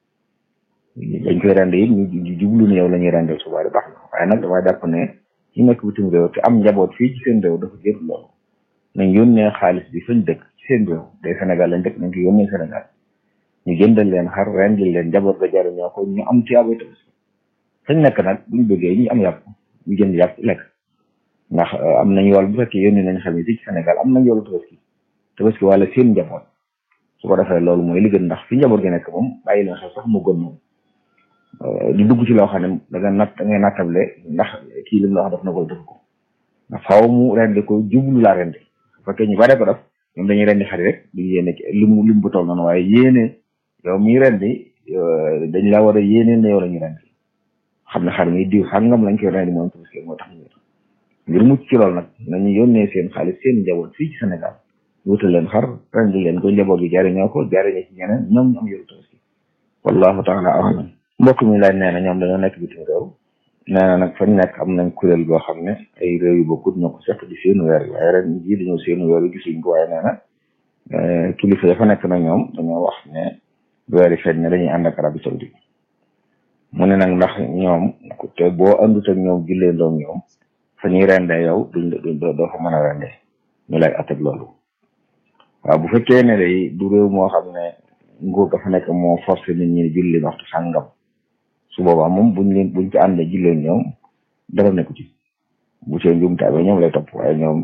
dañ koy rend it ñu jublu ne yow la ñuy rendil suba baax na waaye nag damaa jàpp ne ci nekk bitim réew te am njaboot fii ci seen réew dafa jër loolu nañ yónnee xaalis bi fañ dëkk ci seen réew day Sénégal lañ dëkk nañ ko yónnee Sénégal ñu jëndal leen xar rendil leen njaboot ga jariñoo ko ñu am tiyaabay tabaski fañ nekk nag buñ bëggee ñu am yàpp ñu jënd yàpp lekk ndax am nañ yool bu fekkee yónni nañ xam ne fii ci Sénégal am nañ yoolu tabaski tabaski wala seen njaboot su ko defee loolu mooy li gën ndax fi njaboot gi nekk moom bàyyi leen xel sax mu gën moom di dugg ci loo xam ne da nga natt da ngay nattable ndax kii lim la wax daf na ko def ko ndax faaw mu rendi ko jublu laa rendi su fekkee ñu bare ko def ñoom dañuy rendi xari rek duñ yéene limu lim bu toll noonu waaye yéene yow miy rendi dañ la war a yéene ne yow la ñu rendi xam ne xar mi diw sàngam lañ koy rendi moom tabaski moo tax ñu ngir mucc ci loolu nag nañu yónnee seen xaalis seen njaboot fii ci Sénégal wutal leen xar rendi leen ko njaboot gi jariñoo ko jariñoo ci ñeneen ñoom ñu am yoru tabaski wallahu taala alam mbokk mi laaj nee na ñoom dañoo nekk bitim réew nee na nag fañ nekk am nañ kuréel boo xam ne ay réew yu bokkut ñoo ko seq di seenu weer yi waaye ren jii dañoo seenu weer yi gisuñ ko waaye nee na kilifa ya fa nekk na ñoom dañoo wax ne weer yi feeñ ne dañuy ànd ak Arabie Saoudite mu ne nag ndax ñoom te boo àndut ak ñoom jullee ndoom ñoom fa ñuy rende yow duñ duñ doo fa mën a rende ñu lay atteg loolu waaw bu fekkee ne day du réew moo xam ne nguur dafa nekk moo forcé nit ñi julli waxtu sàngam su boobaa moom buñ leen buñ ci àndee jullee ñoom dara nekku ci bu see njumte amee ñoom lay topp waaye ñoom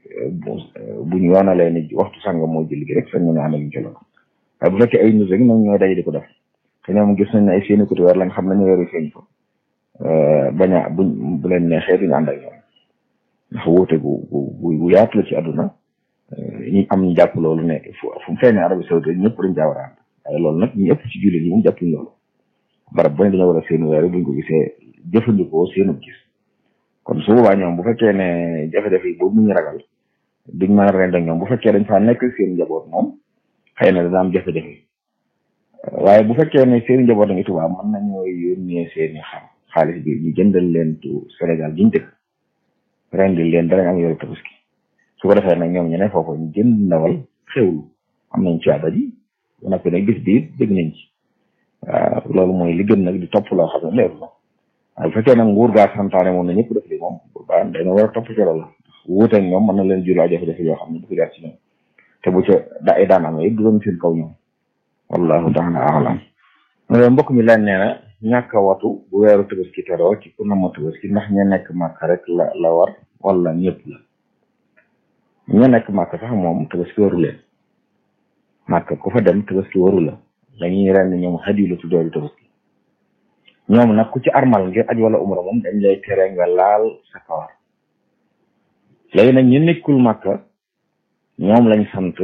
buñ yoonalee ni waxtu sàngam moo julli gi rek sañ ñu ne ànd ak ñu ci loolu waaye bu fekkee ay nit rek ñoom ñooy daje di ko def te ñoom gis nañ ne ay seeni côté weer lañ xam nañu weeru feeñ ko bañ a buñ bu leen neexee duñu ànd ak ñoom ndax wuute gu gu gu yaatu la ci àdduna ñi am ñu jàpp loolu ne fu fu mu feeñee Arabie Saoudite ñëpp dañ caa war a ànd waaye loolu nag ñu ëpp ci jullit ñi moom jàppuñ loolu barab bu ne dañoo war a seenu weer buñ ko gisee jëfandikoo seenu gis kon su boobaa ñoom bu fekkee ne jafe-jafe yi boobu mu ñu ragal duñ mën a rend ak ñoom bu fekkee dañ faa nekk seen njaboot moom xëy na dana am jafe-jafe waaye bu fekkee ne seen njaboot a ngi tubaab mën nañoo yónnee seeni xam xaalis bi ñu jëndal leen tu Sénégal giñ dëkk rendil leen danañ am yoru tabaski su ko defee nag ñoom ñu ne foofu ñu jënd ndawal xewlu am nañ ci abadi ba noppi nag bis bi dégg nañ ci waaw loolu mooy li gën nag di topp loo xam ne leeru la waaye bu fekkee nag nguur gaa santaane moom na ñëpp def li moom ba dañoo war a topp ci loolu wuuteeg ñoom mën na leen jural jafe-jafe yoo xam ne du ko jaar ci ñoom te bu ca da ay daan amee du doon seen kaw ñoom wallahu taala alam mbokk mi laaj nee na ñàkk a watu bu weeru tabaski teroo ci ku nama tabaski ndax ña nekk màkk rek la la war wala ñëpp la ña nekk màkk sax moom tabaski waru leen màkk ku fa dem tabaski waru la dañuy ren ñoom xadiyu la tuddee du tabaski ñoom nag ku ci armal ngir aj wala umra moom dañ lay tere nga laal sa kawar léegi nag ñu nekkul màkka ñoom lañ sant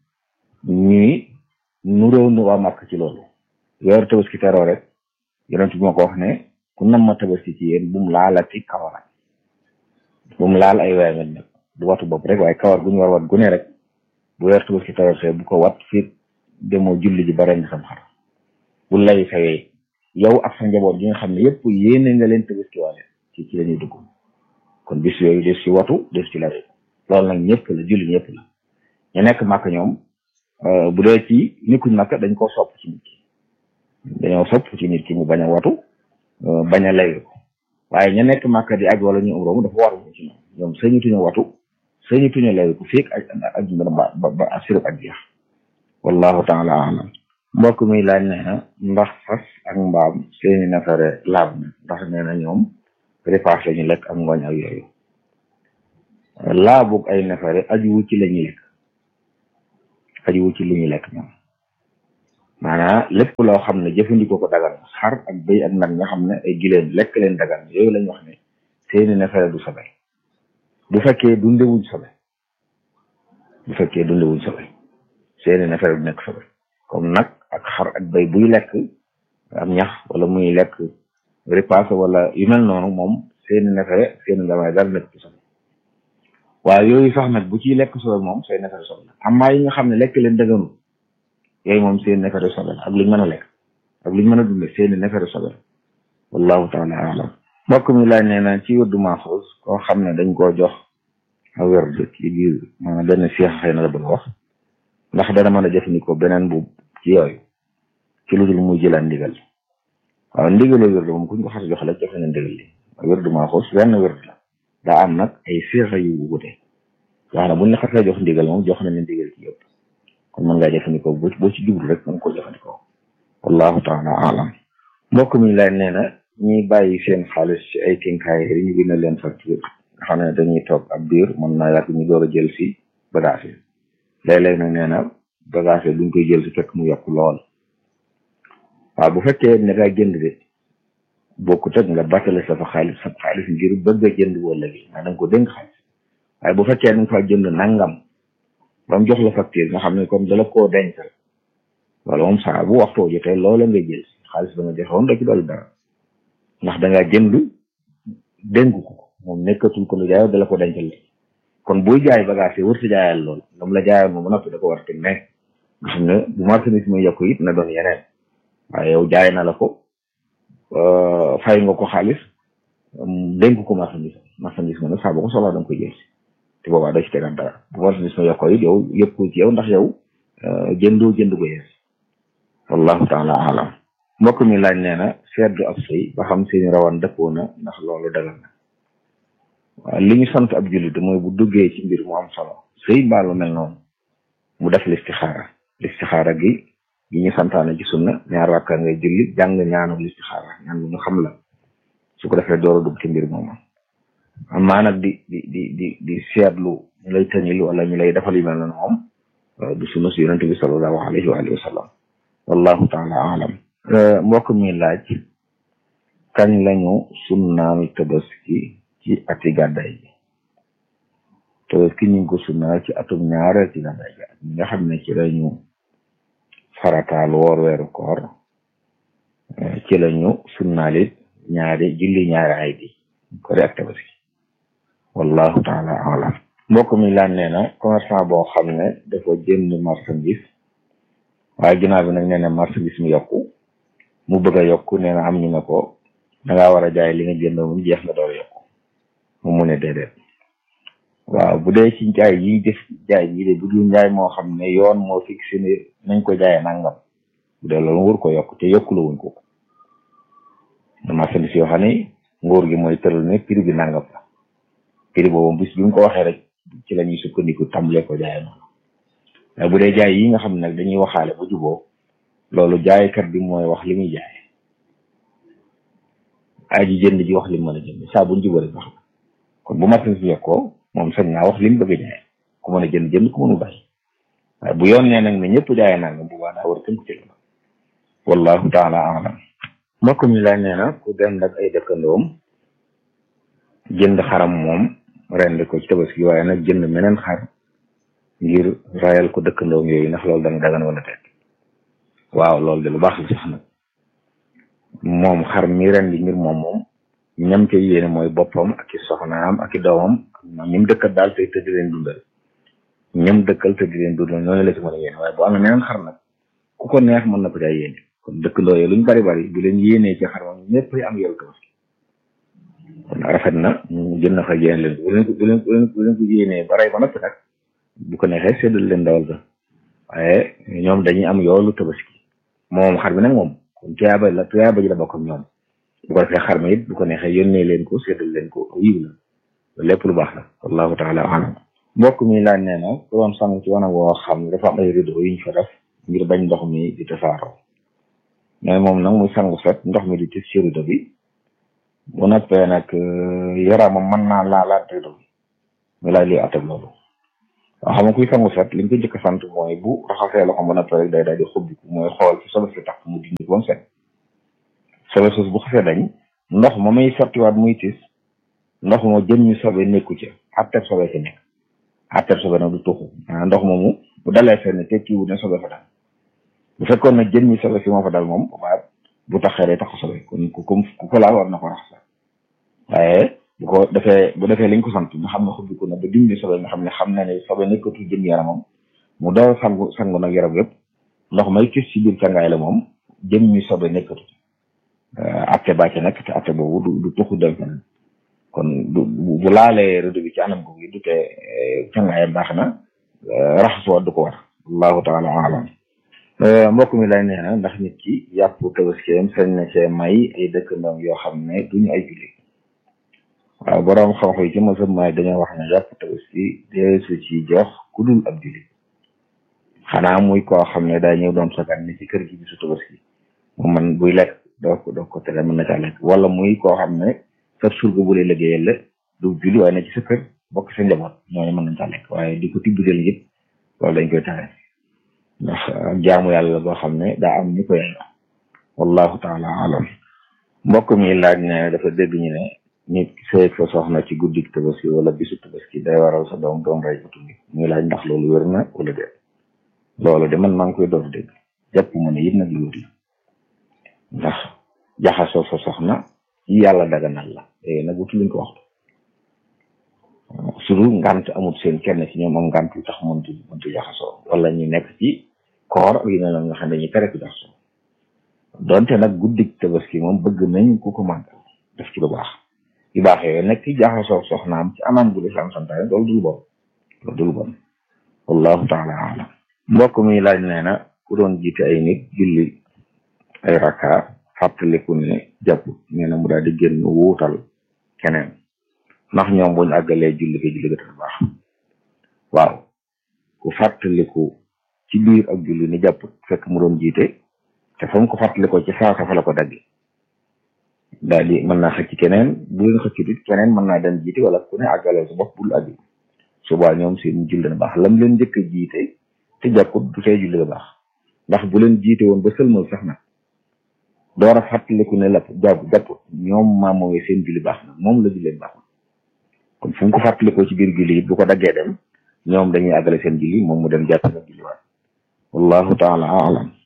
ñuy nuróo nu waa màkk ci loolu weeru tabaski teroo rek yonent bi ma ko wax ne ku nam ma tabaski ci yéen bu mu laalati kawar bu mu laal ay weer nag du watu bopp rek waaye kawar gu ñu war wat gu ne rek bu weeru tabaski teroo see bu ko wat fii demoo julli ji bare nga sam xar bu lay fayee yow ak sa njaboot gi nga xam ne yëpp yéene nga leen tabaski waale ci ci la ñuy dugg kon bis yooyu des ci watu des ci lay loolu nag ñëpp la julli ñëpp la ñu nekk màkk ñoom bu dee ci nikkuñ màkk dañ koo sopp ci nit ki dañoo sopp ci nit ki mu bañ a watu bañ a layu waaye ña nekk màkk di aj wala ñu umra mu dafa war mu ci ñoom ñoom sañutuñu watu sañutuñu layu ko fiig aj aj ba ba ba asirib ak jeex wallahu taala alam mbokk mi laaj nee na ndax fas ak mbaam seeni nefere laab na ndax nee na ñoom repas la ñu lekk ak ngooñ ak yooyu laabug ay nefere ajuwu ci la ñuy lekk ajuwu ci li ñuy lekk ñoom maanaam lépp loo xam ne jëfandikoo ko dagan xar ak bëy ak nag nga xam ne ay gileen lekk leen dagan yooyu lañ wax ne seeni nefere du sobe bu fekkee dundewuñ sobe bu fekkee dundewuñ sobe seeni nefere du nekk sobe comme nag ak xar ak bëy buy lekk am ñax wala muy lekk repas wala yu mel noonu moom seeni nefere seeni ndamay dara nekk ci sobe waaye yooyu sax nag bu ciy lekk sobe moom say nefere sobe la amaa yi nga xam ne lekk leen dëgganul yooyu moom seen nefere sobe la ak luñ mën a lekk ak luñ mën a dunde seeni nefere sobe la wallahu taala alam mbokk mi laaj nee na ci wërdu maaxuus koo xam ne dañ koo jox a wërd ci biir maanaam benn seex xëy na la bëgg a wax ndax dana mën a jëfandikoo beneen bu ci yooyu ci lu dul muy jëlaat ndigal waaw ndigalu wërd moom kuñ ko xas jox la jox na ndigal li wërdu maaxuus benn wërd la daa am nag ay seexa yu wute wax na buñ la xasee jox ndigal moom jox nañ ndigal ci yëpp kon mën ngaa jëfandikoo boo boo ci jublu rek mën koo jëfandikoo wallahu taala alam mbokk mi laaj nee na ñi bàyyi seen xaalis ci ay kinkaay yi ñu bind leen facture nga xam ne dañuy toog ab biir mën naa yàgg ñu door a jël si bagage yi léeg-léeg nag nee na bagage yi duñ koy jël si fekk mu yokk lool waaw bu fekkee ne ngaa jënd de bokkut ak nga battale sa fa xaalis sa xaalis ngir bëgg a jënd wala gi nga danga ko dénk xaalis waaye bu fekkee danga fa jënd nangam ba mu jox la facture nga xam ne comme dala koo dencal wala moom saa bu waxtoo jotee loola nga jël xaalis ba nga joxoon da ci dool dara ndax dangaa jënd dénk ko moom nekkatul ko lu jaayoo da la ko dencal kon buy jaay bagage yi wërta jaayal loolu dam la jaayoon moom ba noppi da ko war teg ne nga xam ne bu marchandise muy yokku it na doon yeneen waaye yow jaay na la ko fay nga ko xaalis dénk ko marchandise marchandise ma nag saa boo ko soxlaa da nga koy jël si te boobaa doo ci tegaat dara bu marchandise ma yokkoo it yow yëpp ko ci yow ndax yow jëndoo jënd ko yees wallahu taala alam mbokk mi laaj nee na seetlu ab sëy ba xam seeni rawan dëppoo na ndax loolu dagal na waaw li ñu sant ab jullit mooy bu duggee ci mbir mu am solo sëy mbaa lu mel noonu mu def listixaara listixaara gi gi ñu santaane ci sunna ñaar rakka ngay julli jàng ñaanu listixaara ñaan bu ñu xam la su ko defee door a dugg ci mbir moomu amaa nag di di di di di seetlu ñu lay tëñil wala ñu lay defal yu mel noonu moom du sunna si yonente bi sallallahu alayhi wa alihi wa sallam wallahu taala alam mbokk mi laaj kañ lañu sunnaal tabaski ci ati gàddaay gi tabaski ñu ngi ko sunnaal ci atum ñaareel ci gàddaay gi ñi nga xam ne ci lañu farataal woor weeru koor ci lañu sunnaalit ñaari julli ñaari ay di kori ak tabaski wallahu taala alam mbokk mi laaj nee na commerçant boo xam ne dafa jënd marchandise waaye ginnaaw bi nag nee na marchandise mi yokku mu bëgg a yokku nee na am ñu ne ko dangaa war a jaay li nga jënd mu jeex nga door yokku mu mu ne déedéet waaw bu dee ci jaay yi def jaay yi de bu dul njaay moo xam ne yoon moo fixé ne nañ ko jaayee nangam bu dee loolu nguur ko yokk te yokku la wuñ ko marchandise yoo xam ne nguur gi mooy tëral ne prix bi nangam la prix boobu bis bi mu ko waxee rek ci la ñuy sukkandiku tàmbalee ko jaayee noonu waaye bu dee jaay yi nga xam ne nag dañuy waxaale bu juboo loolu jaaykat bi mooy wax li muy jaay aji jënd ji wax li mu mën a jënd saa bu ñu juboo rek wax kon bu marchandise yokkoo moom sañ naa wax li mu bëgg a jaay ku mën a jënd jënd ku mënu bàyyi waaye bu yoon nee nag ne ñëpp jaayee nangam bu baax daa war a tënk ci loolu wallahu taala alam mbokk mi laaj nee na ku dem nag ay dëkkandoom jënd xaram moom rend ko ci tabaski waaye nag jënd meneen xar ngir rayal ko dëkkandoom yooyu ndax loolu dana dagan wala teet waaw loolu de lu baax la sax nag moom xar mi rendi ngir moom moom ñam ca yéene mooy boppam ak i soxnaam ak i doomam ak ñim dëkkal daal te te di leen dundal ñam dëkkal te di leen dundal ñooñu la ci mën a yéene waaye bu amee meneen xar nag ku ko neex mën na ko jaay yéene kon dëkkandoo yi luñ bari bari bu leen yéenee ci xar moom ñëpp am yow tabaski kon rafet na ñu jël na fa yéene leen bu leen ko bu leen bu leen ko yéenee ba rey ba noppi nag bu ko neexee séddal leen dawal ga waaye ñoom dañuy am yoolu tabaski moom xar bi nag moom kon tuyaaba la tuyaaba ji la bokk ak ñoom bu ko defee xar mi it bu ko neexee yónnee leen ko séddal leen ko yiw la lépp lu baax la wallahu taala alam mbokk mi laaj nee na ku doon sang ci wanag woo xam ne dafa am ay rideau yu ñu fa def ngir bañ ndox mi di tasaaroo mais moom nag muy sangu set ndox mi di tis ci rideau bi bu noppee nag yaramam mën naa laalaat rideau bi mu laaj luy attab loolu waaw xam nga kuy sangu set li nga ko njëkk a sant mooy bu raxasee loxo ba noppee rek day daal di xubbiku mooy xool ci sobe si tax mu dindi ko ba mu set sobe sos bu xasee dañ ndox ma may sottiwaat muy tis ndox moo jëm ñu sobe nekku ci atteb sobe ci nekk atteb sobe nag du tuxu maanaam ndox moomu bu dalee fenn tekkiwut ne sobe fa dal bu fekkoon nag jëm ñu sobe si moo fa dal moom ba bu taxee day tax sobe kon ku ko ku ko laal war na ko raxas waaye bu ko defee bu defee liñ ko sant nga xam ne xubbiku na ba dindi sobe nga xam ne xam na ne sobe nekkatu jëm yaramam mu door sangu sangu nag yaram yëpp ndox may tis ci biir cangaay la moom jëm ñu sobe nekkatu atte bàcce nag te atte boobu du du tuxu dem feneen kon du bu laalee rëdd bi ci anam googu du te cangaayam baax na raxasuwaat du ko war allahu taala alam mbokk mi lay nee na ndax nit ki yàpp tabaskeem sañ na cee may ay dëkkandoom yoo xam ne duñu ay julli waaw boroom xam-xam yi ci mosam may dañoo wax ne yàpp tabaski deesu ci jox ku dul ab julli xanaa muy koo xam ne daa ñëw doon sagan ni ci kër gi bisu tabaski mu man buy lekk doo ko doo ko tere mën na caa lekk wala muy koo xam ne sa surga bu lay liggéeyal la du julli waaye ne ci sa kër bokk sa njaboot ñooñu mën nañ caa lekk waaye di ko tibbideel yëpp loolu dañ koy tere ndax jaamu yàlla boo xam ne daa am ñu ko yàlla wallahu taala alam mbokk mi laaj ne dafa dégg ñu ne nit sëy fa soxna ci guddik tabaski wala bisu tabaski day waral sa doom doom rey utu bi muy laaj ndax loolu wér na wala déet loolu de man maa ngi koy door dégg jàpp ma ne it nag lu wér la ndax jaxasoo sa soxna yi yàlla daganal la léegi nag wutu luñ ko waxtu surtout ngant amut seen kenn ci ñoom am ngant yu tax mëntu mëntu jaxasoo wala ñu nekk ci koor ak yu ne la nga xam ne dañuy tere ku jaxasoo donte nag guddik tabaski moom bëgg nañ ku ko màggal def ci lu baax yu baax yooyu nekk ci jaxasoo soxnaam ci anam gu lislaam santaane loolu dul bon loolu dul bon wallahu taala alam mbokk mi laaj nee na ku doon jiite ay nit julli ay rakka fàttaliku ne jàpp nee na mu daal di génn wuutal keneen ndax ñoom buñ àggalee julli ko julli ga baax waaw ku fàttaliku ci biir ak julli ni jàpp fekk mu doon jiite te fa mu ko fàttalikoo ci saasa fa la ko daggi daal di mën naa xëcc keneen bu leen xëccut it keneen mën naa dem jiite wala ku ne àggalee sa bopp bul àggi subaa ñoom seen julli na baax lam leen njëkk a jiite te jàpput du tey julli ga baax ndax bu leen jiite woon ba sëlmal sax nag door a fàttaliku ne la jàpp jàpput ñoom maamoowee seen julli baax na moom la julleen baax na kon fu mu ko fàttalikoo ci biir julli it bu ko daggee dem ñoom dañuy àggale seen julli moom mu dem jàpp na julli waat wallahu taala alam